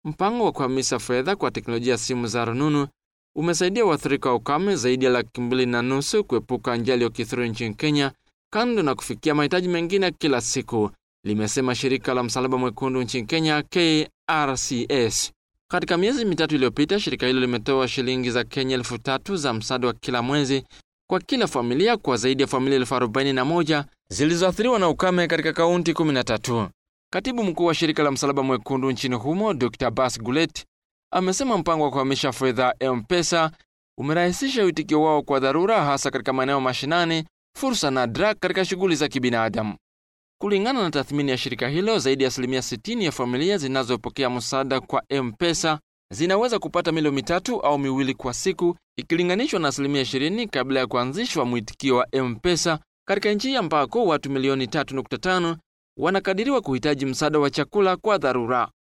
Mpango wa kuhamisha fedha kwa teknolojia ya simu za rununu umesaidia waathirika wa ukame zaidi ya laki mbili na nusu kuepuka njaa iliyokithiri nchini Kenya, kando na kufikia mahitaji mengine kila siku, limesema shirika la Msalaba Mwekundu nchini Kenya, KRCS. Katika miezi mitatu iliyopita, shirika hilo limetoa shilingi za Kenya elfu tatu za msaada wa kila mwezi kwa kila familia kwa zaidi ya familia elfu arobaini na moja zilizoathiriwa na ukame katika kaunti 13. Katibu mkuu wa shirika la Msalaba Mwekundu nchini humo Dr Bas Gulet amesema mpango wa kuhamisha fedha M-Pesa umerahisisha uitikio wao kwa dharura, hasa katika maeneo mashinani, fursa nadra katika shughuli za kibinadamu. Kulingana na tathmini ya shirika hilo, zaidi ya asilimia 60 ya familia zinazopokea msaada kwa M-Pesa zinaweza kupata milo mitatu au miwili kwa siku ikilinganishwa na asilimia 20 kabla ya kuanzishwa mwitikio wa M-Pesa katika nchi ambako watu milioni 3.5 wanakadiriwa kuhitaji msaada wa chakula kwa dharura.